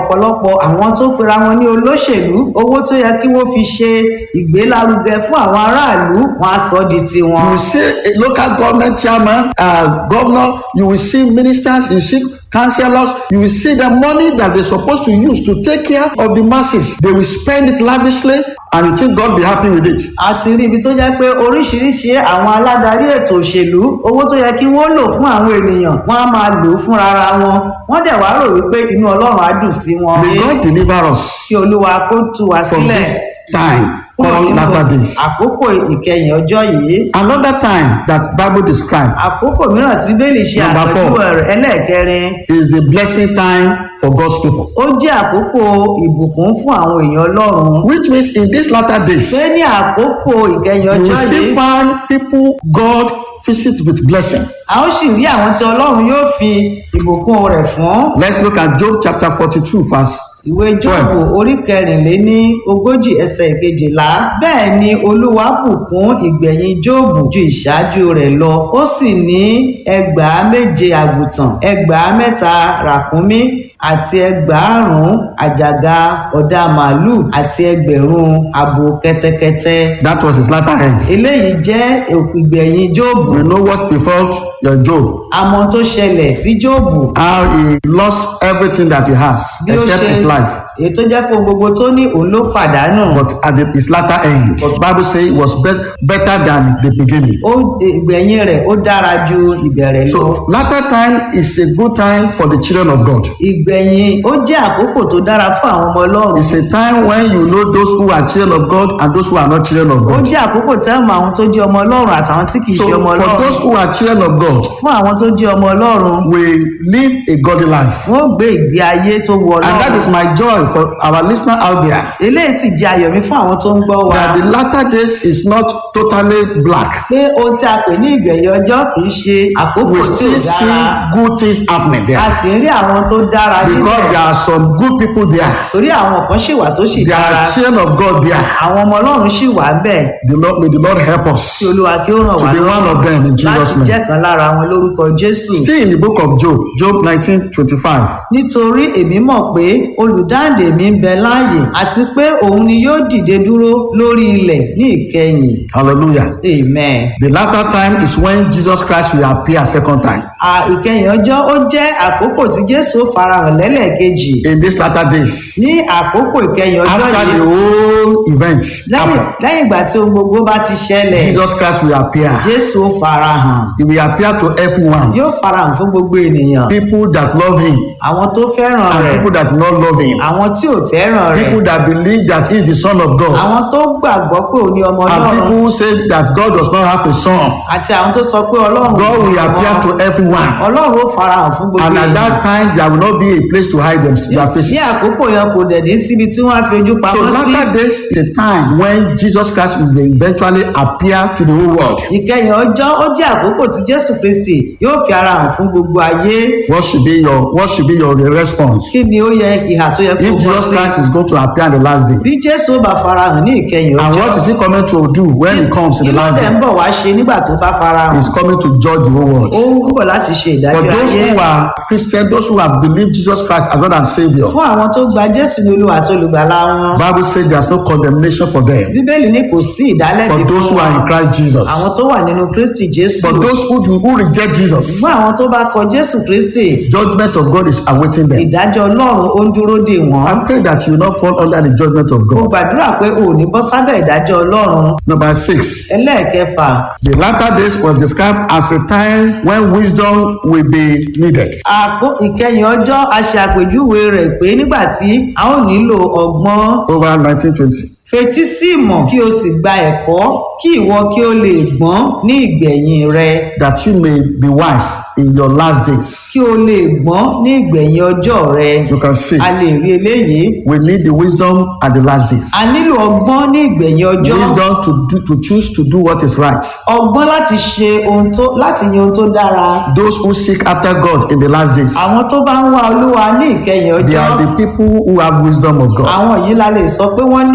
ọ̀pọ̀lọpọ̀ àwọn tó pera wọn ní olóṣèlú owó tó yẹ kí wọ́n fi ṣe ìgbélárugẹ fún àwọn aráàlú wọn á sọ di You tiwọn. will see a local government chairman, uh, governor, you will see ministers, you see councillors, you will see the money that they're supposed to use to take care of the masses. They will spend it lavishly and you think God be happy with it. a ti rí ibi tó jẹ́ pé oríṣiríṣi àwọn aládarí ètò òṣèlú owó tó yẹ kí wọ́n lò fún àwọn ènìyàn wọ́n á máa lò ó fúnra ara wọn wọ́n dẹ̀ wá rò wípé inú ọlọ́run á dùn sí wọn. May God deliver us kí olúwa kó tú wa from sílẹ̀ this time kúrò called nínú latter days. àkókò ìkẹyìn ọjọ́ yìí. Another time that Bible described àkókò mìíràn tí bẹ́ẹ̀lì ṣe Number four. àpèjúwe rẹ̀ ẹlẹ́ẹ̀kẹrin is the blessing time for God's people. ó jẹ́ àkókò ìbùkún fún àwọn èèyàn ọlọ́run. Which means in these latter days, pé ní àkókò ìkẹyìn you ọjọ́ will still yìí find people God visit with blessing. a ó sì rí àwọn tí ọlọ́run yóò fi ìbùkún rẹ̀ fún. Let's look at Job chapter 42, verse ìwé jọ́ọ̀bù orí kẹrìnléní ogójì ẹsẹ̀ ìkejìlá bẹ́ẹ̀ ni olúwa bùkún ìgbẹ̀yìn jóòbù ju ìṣáájú rẹ̀ lọ ó sì ní ẹgbàá méje àgùntàn ẹgbàá mẹ́ta ràkúnmí àti ẹgbàárùn àjàgà ọ̀dà màálùú àti ẹgbẹ̀rún abo kẹ́tẹ́kẹ́tẹ́ That was his latter end. eléyìí jẹ́ ìgbẹ̀yìn jóòbù We know what befell your Job, àmọ́ tó ṣẹlẹ̀ sí jóòbù how he lost everything that he has bí ó except ṣe his life. èyí tó jẹ́ pé ohun gbogbo tó ní òun ló pàdánù. But at the, his latter end, but Bible says it was be- better than the beginning. ó ìgbẹ̀yìn rẹ̀ ó dára ju ìbẹ̀rẹ̀ lọ. So latter time is a good time for the children of God. ìgbẹ̀yìn ó jẹ́ àkókò tó dára fún àwọn ọmọ ọlọ́run. It's a time when you know those who are children of God and those who are not children of ó God. jẹ́ àkókò tẹ́ mọ àwọn tó jẹ́ ọmọ ọlọ́run àtàwọn tí kì í So ṣe ọmọ for those ọlọ́run. who are children of God, fún àwọn tó jẹ́ ọmọ ọlọ́run we live a godly life. wọ́n ó gbé ìgbé ayé tó wọ And that is ọlọ́run. my joy for our listener out there. eléyìí sì jẹ́ ayọ̀ mi fún àwọn tó ń gbọ́ wa. That the latter days is not totally black. pé ohun tí a pè ní ìgbẹ̀yìn ọjọ́ kì í ṣe àkókò We tí ò still see dára. good things happening a there. sì ń rí àwọn tó dára Because níbẹ̀. there are some good people there. torí àwọn kan ṣì wà tó sì There dára. are children of God there. àwọn ọmọ ọlọ́run ṣì wà bẹ́ẹ̀. The Lord, may the Lord help kí us. olúwa kí ó ràn To wá be one of them in Jesus' láti name. jẹ́ kan lára wọn lórúkọ jésù Still in the book of Job, Job 19 25. nítorí èmi mọ̀ pé olùdáǹdè mi ń bẹ láàyè àti pé òun ni yóò dìde dúró lórí ilẹ̀ ní ìkẹyìn Hallelujah. amen. The latter time is when Jesus Christ will appear second time. à ìkẹyìn ọjọ́ ó jẹ́ àkókò tí jésù farahàn lẹ́lẹ́ẹ̀kejì In these latter days, ní àkókò ìkẹyìn ọjọ́ after the yìí whole events lẹ́yìn happen, lẹ́yìn ìgbà tí ohun gbogbo bá ti ṣẹlẹ̀ Jesus Christ will appear. jésù ó farahàn He will appear to everyone. yóò farahàn fún gbogbo ènìyàn People that love him àwọn tó fẹ́ràn and rẹ̀ people that do not love him. àwọn tí ò fẹ́ràn rẹ̀ People that believe that he is the son of God. àwọn tó gbàgbọ́ pé òun ni ọmọ And ọlọ́run people who say that God does not have a son. àti àwọn tó sọ pé ọlọ́run God ni will ọmọ. appear to everyone. ọlọ́run ó farahàn fún gbogbo And at ènìyàn. that time, there will not be a place to hide them, their ní faces. àkókò yẹn kò dẹ̀ ní síbi tí wọ́n á fi ojú So pamọ́ sí latter days is a time when Jesus Christ will eventually appear to the whole world. ìkẹyìn ọjọ́ ó jẹ́ àkókò tí jésù kristi yóò fi ara hàn fún gbogbo ayé What should be your What should be your response kí ni ó yẹ ìhà tó yẹ kó if bọ́ Jesus sí Christ is going to appear in the last day? bí jésù ó bá farahàn ní ìkẹyìn And ọjọ́ what is he coming to do when he comes in kí the ló last dẹ̀ ń day? bọ̀ wá ṣe nígbà tó bá farahàn He's coming to judge the whole world. ó ń bọ̀ láti ṣe For ìdájọ́ those ayé who are Christian, those who have believed Jesus Christ as Lord and Savior, fún àwọn tó gba jésù ní olúwa àti olùgbàlà wọn Bible says there's no condemnation for them. bíbélì ní kò sí ìdálẹ́bi For those fún who are in wọn Christ Jesus. àwọn tó wà nínú kristi jésù For those who do, who reject Jesus, fún àwọn tó bá kọ jésù kristi judgment of God is awaiting them. ìdájọ́ ọlọ́run ó ń dúró dè wọ́n I pray that you will not fall under the judgment of mo God. gbàdúrà pé o ò ní bọ́ sábẹ́ ìdájọ́ ọlọ́run Number six, ẹlẹ́ẹ̀kẹfà the latter days was described as a time when wisdom will be needed. àpò ìkẹyìn ọjọ́ a ṣe àpèjúwe rẹ̀ pé nígbà tí a ó nílò ọgbọ́n Over 1920. fetí sí ìmọ̀ kí o sì gba ẹ̀kọ́ kí ìwọ kí o lè gbọ́n ní ìgbẹ̀yìn rẹ That you may be wise in your last days. kí o lè gbọ́n ní ìgbẹ̀yìn ọjọ́ rẹ You can see a lè rí eléyìí we need the wisdom at the last days. a nílò ọgbọ́n ní ìgbẹ̀yìn ọjọ́ Wisdom to do, to choose to do what is right. ọgbọ́n láti ṣe ohun tó láti yan ohun tó dára Those who seek after God in the last days, àwọn tó bá ń wá olúwa ní ìkẹyìn they ọjọ́ are the people who have wisdom of God. àwọn yìí la lè sọ pé wọ́n ní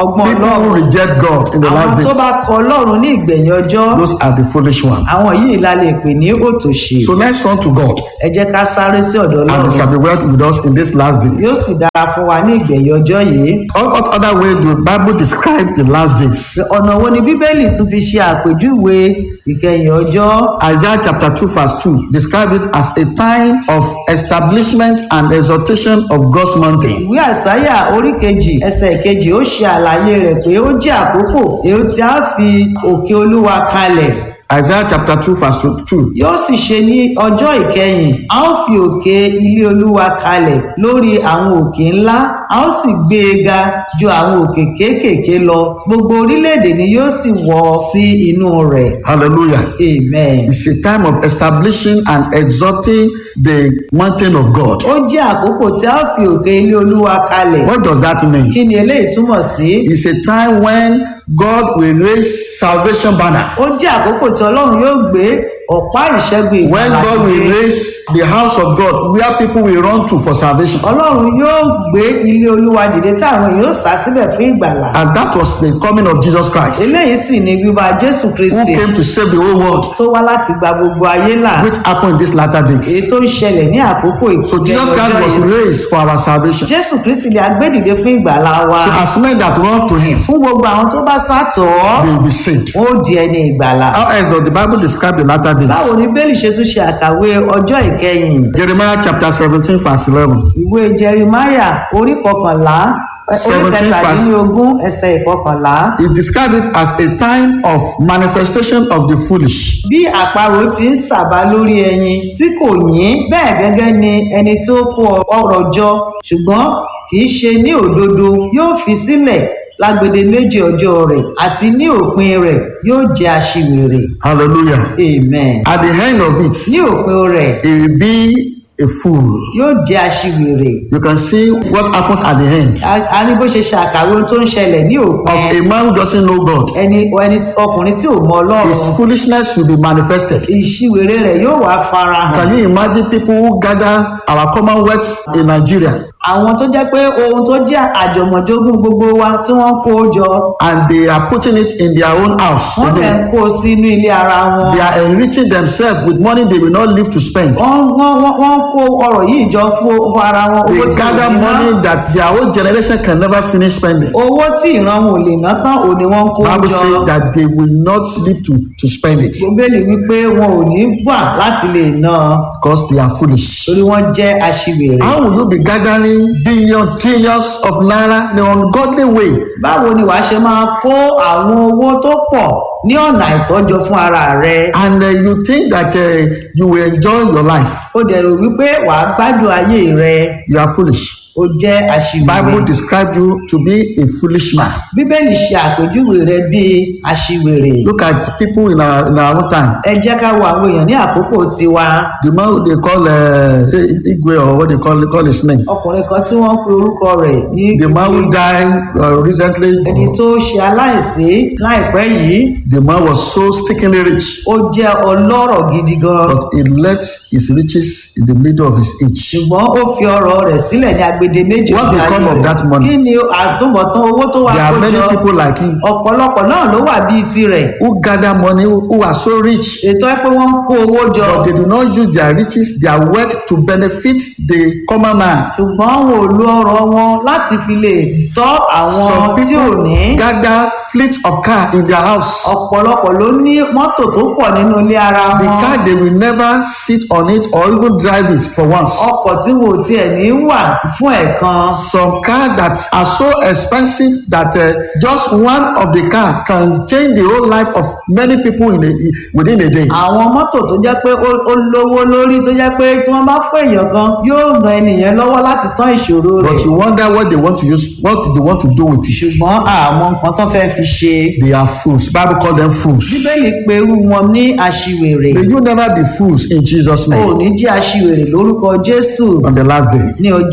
ọgbọ́n People who ọlọ́run reject God in the àwọn last tó bá days, kọ ọlọ́run ní ìgbẹ̀yìn ọjọ́ those are the foolish ones. àwọn yìí la lè pè ní òtòṣì So let's run to God, ẹ jẹ́ ká sáré sí ọ̀dọ̀ and He ọlọ́run shall be well with us in these last yóò days. sì dára fún wa ní ìgbẹ̀yìn ọjọ́ yìí What, what other way the Bible describe the last days? ọ̀nà wo ni bíbélì tún fi ṣe àpèjúwe ìkẹyìn ọjọ́ Isaiah chapter 2 verse 2 describe it as a time of establishment and exaltation of God's mountain. ìwé àsáyà orí kejì ẹsẹ̀ kejì ó ṣe àlàyé rẹ̀ pé ó jẹ́ àkókò èyí tí a fi òkè olúwa kalẹ̀ Isaiah chapter 2 verse 2. yóò sì ṣe ní ọjọ́ ìkẹyìn a ó fi òkè ilé olúwa kalẹ̀ lórí àwọn òkè ńlá a ó sì gbé e ga ju àwọn òkè kéékèèké lọ gbogbo orílẹ̀-èdè ni yóò sì wọ̀ sí inú rẹ̀ Hallelujah. amen. It's a time of establishing and exalting the mountain of God. ó jẹ́ àkókò tí a ó fi òkè ilé olúwa kalẹ̀ What does that mean? kí ni eléyìí túmọ̀ sí? It's a time when God will raise salvation banner. ó jẹ́ àkókò tí ọlọ́run yóò gbé ọ̀pá ìṣẹ́gun When ìgbàlà God will dìde. raise the house of God where people will run to for salvation. ọlọ́run yóò gbé ilé olúwa dìde tí àwọn èèyàn yóò sá síbẹ̀ fún ìgbàlà And that was the coming of Jesus Christ eléyìí sì ni bíbá jésù who kristi came to save the whole world, tó wá láti gba gbogbo ayé là which happened in these latter èyí days. tó ń ṣẹlẹ̀ ní àkókò So Jesus Christ was ìkẹyìn raised for our salvation. jésù kristi lè agbẹ́dìde fún ìgbàlà wa So as men that run to him, fún gbogbo àwọn tó bá sátọ̀ ọ́ they will be saved. wọn ó di ẹni ìgbàlà How else does the Bible describe the latter báwo days? ni bẹ́ẹ̀lì ṣe tún ṣe àkàwé ọjọ́ ìkẹyìn Jeremiah chapter 17, verse 11. ìwé jerimaya orí kọkànlá orí 17 kẹtàdínlógún ẹsẹ̀ ìkọkànlá It described it as a time of manifestation of the foolish. bí àparò ti ń sàbà lórí ẹyin tí kò yín bẹ́ẹ̀ gẹ́gẹ́ ni ẹni tó kó ọrọ̀ jọ ṣùgbọ́n kì í ṣe ní òdodo yóò fi sílẹ̀ lágbede méjì ọjọ́ rẹ̀ àti ní òpin rẹ̀ yóò jẹ́ aṣiwèrè Hallelujah. amen At the end of it, ní òpin rẹ̀ it will be a fool. yóò jẹ́ aṣiwèrè You can see what happens at the end a- a ní bó ṣe ṣe àkàwé ohun tó ń ṣẹlẹ̀ ní òpin of a man who doesn't know God. ẹni ẹni tí- ọkùnrin tí ò mọ His ọlọ́run foolishness will be manifested. ìṣiwèrè rẹ̀ yóò wá farahàn Can you imagine people who gather our commonwealth in Nigeria àwọn tó jẹ́ pé ohun tó jẹ́ àjọmọ̀jogún gbogbo wa tí wọ́n kó jọ and they are putting it in their own house? wọ́n dẹ̀ ń kó sínú ilé ara wọn They are enriching themselves with money they will not live to spend. wọ́n wọ́n wọ́n wọ́n kó ọrọ̀ yìí jọ fún fún ara wọn owó They tí gather ò ní ná. money that their own generation can never finish spending. owó tí ìran wọn ò lè ná tán ò ní wọ́n kó Bible jọ says that they will not live to, to spend it gbogbo wípé wọn ò ní gbà láti lè ná because they are foolish. torí wọ́n jẹ́ aṣiwèrè. How will you be gathering billions, trillions of naira in an ungodly way? báwo ni wàá ṣe máa kó àwọn owó tó pọ̀ ní ọ̀nà àìtọ́jọ fún ara rẹ And uh, you think that uh, you will enjoy your life? ó dẹ̀ rò wípé wàá gbádùn ayé rẹ You are foolish. ó jẹ́ aṣiwèrè. Bible describe you to be a foolish man. bíbélì ṣe àpèjúwe rẹ bíi aṣiwèrè. Look at people in our, in our own time. ẹ jẹ́ ká wo àwọn èèyàn ní àkókò tiwa The man who they call uh, say Igwe or what they call call his name. ọkùnrin kan tí wọ́n pe orúkọ rẹ̀ ní The man who died uh, recently. ẹni tó ṣe aláìsí láìpẹ́ yìí The man was so stickingly rich, ó jẹ́ ọlọ́rọ̀ gidi gan but he left his riches in the middle of his age. ṣùgbọ́n ó fi ọrọ̀ rẹ̀ sílẹ̀ ní agbede méjì What ọjọ́ become ayé of rẹ̀. that money? kí ni àtúbọ̀tán owó tó wà There are kó many jọ people like him ọ̀pọ̀lọpọ̀ náà ló wà bíi tirẹ̀ who gather money who, who are so rich, ètò ẹ pé wọ́n ń kó owó jọ but they do not use their riches, their wealth to benefit the common man. ṣùgbọ́n wọn ò lo ọrọ̀ wọn láti fi lè tọ́ àwọn Some tí ò ní people gather fleet of car in their house. ọ̀pọ̀lọpọ̀ ló ní mọ́tò tó pọ̀ nínú ilé ara The wọn car they will never sit on it or even drive it for once. ọkọ̀ tí wò tiẹ̀ ní wà fún ẹ̀kan Some car that are so expensive that uh, just one of the car can change the whole life of many people in a, within a day. àwọn mọ́tò tó jẹ́ pé ó ó lówó lórí tó jẹ́ pé tí wọ́n bá fún èèyàn kan yóò ran ènìyàn lọ́wọ́ láti tán ìṣòro rẹ̀ But you wonder what they want to use, what they want to do with it. ṣùgbọ́n àmọ́ nǹkan tó fẹ́ fi ṣe They are fools. Bible call them fools. bíbélì pé irú wọn ní aṣiwèrè May you never be fools in Jesus' ò name ní jẹ́ aṣiwèrè lórúkọ jésù on the last day. ní ọjọ́ ìkẹyìn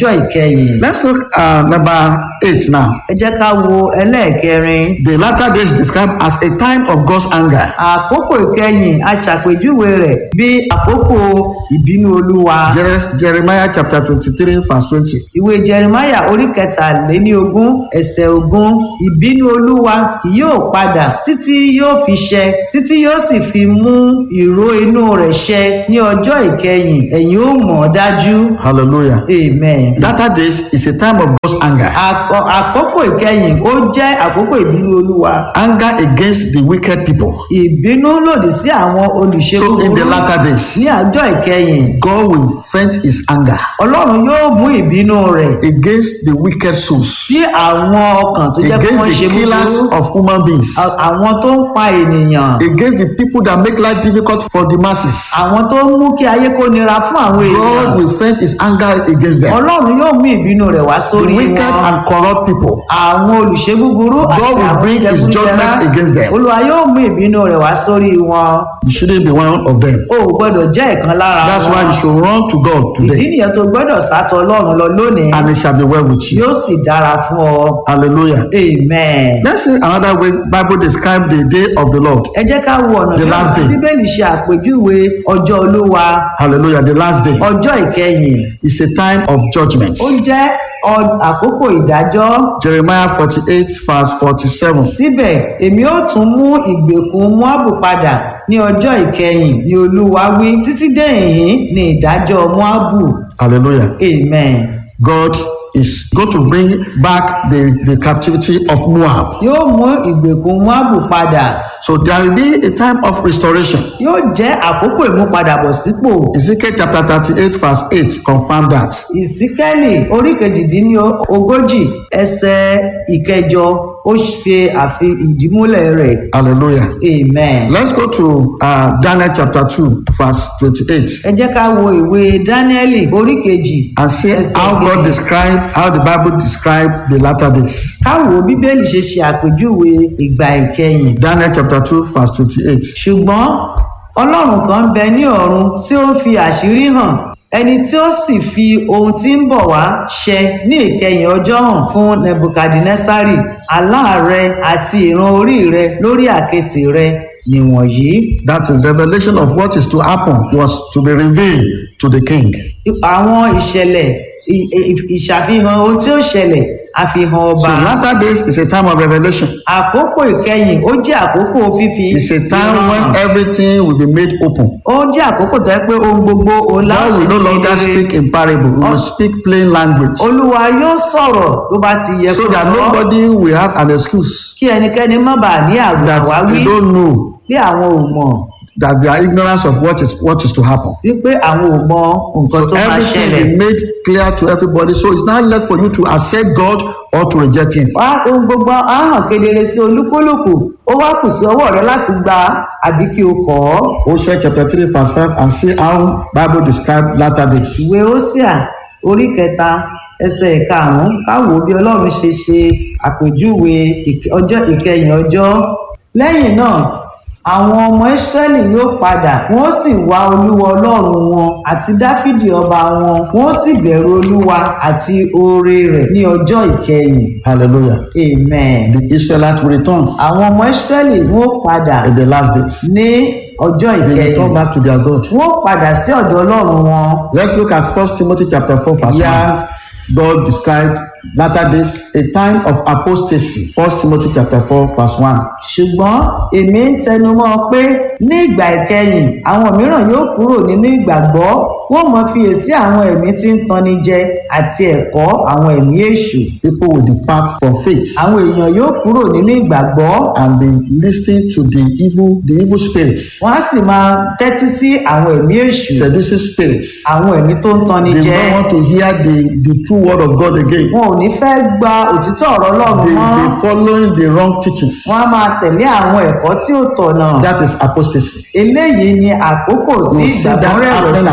ìkẹyìn. Let's look at number eight now. ẹ jẹ́ ká wo ẹlẹ́ẹ̀kẹrin. The latter days described as a time of God's anger. àkókò ìkẹyìn a ṣàpèjúwe rẹ̀ bí àkókò ìbínú olúwa. Jer- Jeremiah chapter 23, verse 20. ìwé jeremiah orí kẹtàléní ogún ẹsẹ̀ ogún ìbínú olúwa kì yóò padà títí yóò fi ṣẹ títí yóò sì fi mú ìró inú rẹ̀ ṣẹ ní ọjọ́ ìkẹyìn ẹ̀yin ó mọ̀ ọ́ dájú Hallelujah. amen. Latter days is a time of God's anger. Àkọ- àkókò ìkẹyìn ó jẹ́ àkókò ìbínú olúwa Anger against the wicked people. ìbínú lòdì sí àwọn olùṣe So in the búburú latter days, ní àjọ ìkẹyìn God will vent his anger ọlọ́run yóò mú ìbínú rẹ̀ against the wicked souls, sí àwọn ọkàn tó jẹ́ pé wọ́n against ṣe the killers búburú of human beings, À- àwọn tó ń pa ènìyàn against the people that make life difficult for the masses. àwọn tó ń mú kí ayé kó nira fún àwọn God ènìyàn will vent his anger against them. ọlọ́run yóò mú ìbínú rẹ̀ wá The sórí wicked wọn and corrupt people. àwọn olùṣe búburú àti God will àwọn bring his jẹgúdújẹrá judgment against them. olúwa yóò mú ìbínú rẹ̀ wá sórí wọn You shouldn't be one of them. o ò gbọ́dọ̀ jẹ́ ìkan lára That's why wọn you should run to God ìdí today, nìyẹn tó gbọ́dọ̀ sátọ ọlọ́run lọ lónìí and it shall be well with you. yóò sì dára fún ọ Hallelujah. amen. Let's see another way Bible describe the day of the Lord. ẹ jẹ́ ká wo ọ̀nà The bí last àwọn day. bíbélì ṣe àpèjúwe ọjọ́ olúwa Hallelujah. The last day ọjọ́ ìkẹyìn is a time of judgment. ó jẹ́ ọ- àkókò ìdájọ́ Jeremiah 48, verse 47. síbẹ̀ èmi ó tún mú ìgbèkùn moabu padà ní ọjọ́ ìkẹyìn ni olúwa wí títí dé ìhín ní ìdájọ́ moabu Hallelujah. amen God is going to bring back the, the captivity of Moab. yóò mú ìgbèkùn moabu padà So there will be a time of restoration. yóò jẹ́ àkókò ìmúpadàbọ̀sípò Ezekiel chapter 38, verse 8 confirm that. ìsíkẹ́lì orí kejìdínlógójì ẹsẹ̀ ìkẹjọ ó ṣe àfi ìdímúlẹ̀ rẹ̀ Hallelujah. amen. Let's go to uh, Daniel chapter 2, verse 28. ẹ jẹ́ ká wo ìwé dáníẹ́lì orí kejì and see ẹsẹ̀ how God ìkejì. described how the Bible described the latter days. káwo bíbélì ṣe ṣe àpèjúwe ìgbà ìkẹyìn Daniel chapter 2, verse 28. ṣùgbọ́n ọlọ́run kan ń bẹ ní ọ̀run tí ó ń fi àṣírí hàn ẹni tí ó sì fi ohun tí ń bọ̀ wá ṣẹ ní ìkẹyìn ọjọ́ hàn fún nebukadnesari aláàrẹ àti ìran orí rẹ lórí àkẹ́tì rẹ nìwọ̀nyí. That is revelation of what is to happen was to be revealed to the king. àwọn ìṣẹ̀lẹ̀ ì- ì- ìṣàfihàn ohun tí ó ṣẹlẹ̀ àfihàn So ọba. latter days is a time of revelation. àkókò ìkẹyìn ó jẹ́ àkókò fífi It's a time when everything will be made open. ó jẹ́ àkókò tó yẹ pé ohun gbogbo òun God láti will no longer kedere. speak in parable. He will speak plain language. olúwa yóò sọ̀rọ̀ tó bá ti yẹ So kó that sọ nobody will have an excuse kí ẹnikẹ́ni má bàa ní àgbà that wá wí they don't know bí àwọn ò mọ̀ that they are ignorance of what is what is to happen. wípé àwọn ò mọ nǹkan So tó máa everything ṣẹlẹ̀. be made clear to everybody. So it's not left for you to accept God or to reject Him. wá ohun gbogbo á hàn kedere sí olúkúlùkù ó wá kù sí ọwọ́ rẹ láti gba àbí kí o kọ̀ ọ́. Hosea chapter 3 verse 5 and see how Bible describe latter days. ìwé Hósíà orí kẹta ẹsẹ̀ ìkarùn-ún káwò bí ọlọ́run ṣe ṣe àpèjúwe ìk- ọjọ́ ìkẹyìn ọjọ́ lẹ́yìn náà àwọn ọmọ ìsírẹ́lì yóò padà wọ́n sì wá olúwa ọlọ́run wọn àti dáfídì ọba wọn wọ́n sì bẹ̀rù olúwa àti oore rẹ̀ ní ọjọ́ ìkẹyìn Hallelujah. amen. The Israelites will return àwọn ọmọ ìsírẹ́lì wọ́n padà in the last days. ní ọjọ́ They ìkẹyìn return back to their God. wọ́n padà sí ọ̀dọ̀ ọlọ́run wọn. Let's look at First Timothy chapter 4 verse Yeah. 1. God described latter days a time of apostasy. First Timothy chapter 4 verse 1. ṣùgbọ́n èmi ń tẹnumọ́ pé ní ìgbà ìkẹyìn àwọn mìíràn yóò kúrò nínú ìgbàgbọ́ wọ́n mọ fiyèsí àwọn ẹ̀mí tí ń tanni jẹ àti ẹ̀kọ́ àwọn ẹ̀mí èṣù People will depart from faith àwọn èèyàn yóò kúrò nínú ìgbàgbọ́ and be listening to the evil the evil spirits, wọ́n á sì máa tẹ́tí sí àwọn ẹ̀mí èṣù seducing spirits. àwọn ẹ̀mí tó ń tanni They jẹ don't want to hear the, the true word of God again. wọn ò ní fẹ́ gba òtítọ́ ọ̀rọ̀ ọlọ́run They, mọ́ they following the wrong teachings. wọ́n á máa tẹ̀lé àwọn ẹ̀kọ́ tí ò tọ̀nà That is apostasy. eléyìí ni àkókò tí We see that ìgbàgbọ́ rẹ̀ happening around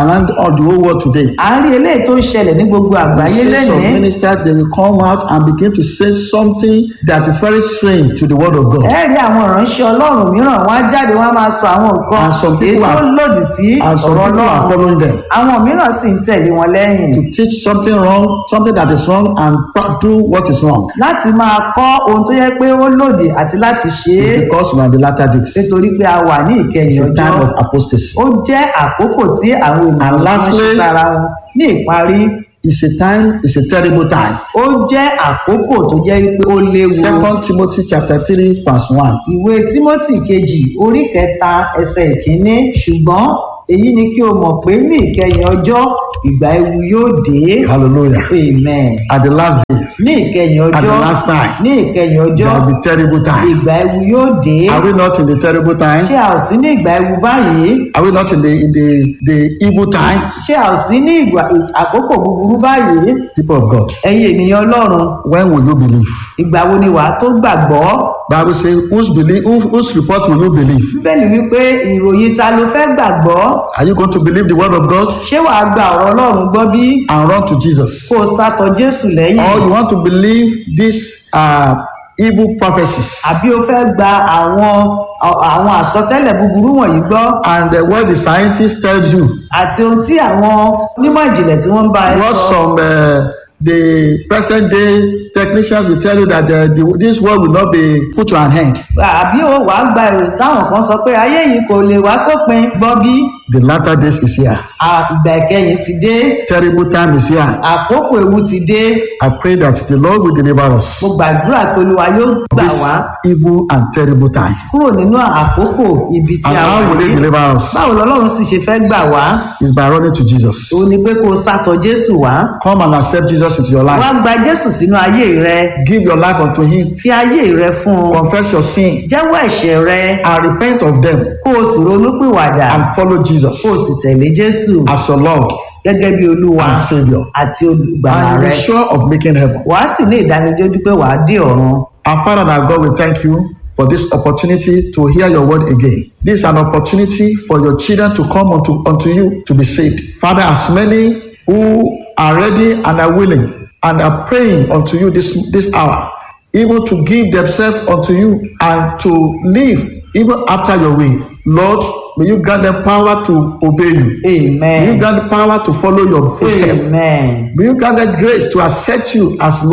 around all the whole world today. à ń rí eléyìí tó ń ṣẹlẹ̀ ní gbogbo àgbáyé You see some lẹ́nìí ministers, they will come out and begin to say something that is very strange to the word of God. ẹ rí àwọn ìránṣẹ́ ọlọ́run mìíràn wọ́n á jáde wọ́n á máa sọ àwọn nǹkan And some èyí people tó are- lòdì sí And some ọ̀rọ̀ people are ọlọ́run following them àwọn mìíràn sì ń tẹ̀lé wọn lẹ́yìn to teach something wrong, something that is wrong, and do what is wrong. láti máa kọ́ ohun tó yẹ pé ó lòdì àti láti ṣe é Because we are in the latter days. nítorí pé a wà ní ìkẹyìn It's a ọjọ́ time of apostasy. ó jẹ́ àkókò tí àwọn ènìyàn And máa ń lastly- ṣe sára wọn ní ìparí It's a time, it's a terrible time. ó jẹ́ àkókò tó jẹ́ pé ó léwu Second Timothy chapter 3, verse 1. ìwé tímọ́tì kejì orí kẹta ẹsẹ̀ ìkíní ṣùgbọ́n èyí ni kí o mọ̀ pé ní ìkẹyìn ọjọ́ ìgbà ewu yóò dé Hallelujah. amen At the last days, ní ìkẹyìn at the ọjọ́ last time, ní ìkẹyìn ọjọ́ there will be terrible time. ìgbà ewu yóò dé Are we not in the terrible ṣé time? a ò sí ní ìgbà ewu báyìí Are we not in the in the, the evil time? ṣé a ò sí ní ìgbà àkókò búburú báyìí People of God, ẹ̀yin ènìyàn ọlọ́run when will you believe? ìgbà wo ni wàá tó gbàgbọ́ Bible says, whose believe, who, whose report will you believe? bíbélì wípé ìròyìn ta ló fẹ́ gbàgbọ́ Are you going to believe the word of God ṣé wàá gba ọ̀rọ̀ ọlọ́run gbọ́ bí and run to Jesus? kó o sátọ jésù lẹ́yìn Or you want to believe these uh, evil prophecies àbí o fẹ́ gba àwọn àwọn àsọtẹ́lẹ̀ búburú wọ̀nyí gbọ́ and uh, what the scientists tell you? àti ohun tí àwọn onímọ̀ ìjìnlẹ̀ tí wọ́n ń bá ẹ What sọ some uh, the present day technicians will tell you that uh, the, this world will not be put to an end. àbí o wàá gba èrò táwọn kan sọ pé ayé yìí kò lè wá sópin gbọ́ bí The latter days is here. à- ìgbà ìkẹyìn ti dé Terrible time is here. àkókò ewu ti dé I pray that the Lord will deliver us mo gbàdúrà pé olúwa yóò gbà this wá evil and terrible time. kúrò nínú àkókò ibi tí And a wà how will He yìí deliver us? báwo lọlọ́run sì ṣe fẹ́ gbà wá Is by running to Jesus. òun ni pé kó o sátọ jésù wá Come and accept Jesus into your wá life. gba jésù sínú ayé rẹ Give your life unto Him. fi ayé rẹ fún un Confess your sin jẹ́wọ́ ẹ̀ṣẹ̀ rẹ and repent of them kó o sì ronúpìwàdà and follow Jesus kó o sì tẹ̀lé jésù as your Lord gẹ́gẹ́ bí olúwa and Savior. àti olùgbàlà And rẹ be sure of making heaven. wàá sì ní ìdánilójú pé wàá dé ọ̀run Our Father and our God, we thank you for this opportunity to hear your word again. This is an opportunity for your children to come unto, unto you to be saved. Father, as many who are ready and are willing and are praying unto you this, this hour, even to give themselves unto you and to live even after your way. Lord, may you grant them power to obey you. May you amen grant power to follow your footsteps. amen May you grant them grace to accept you as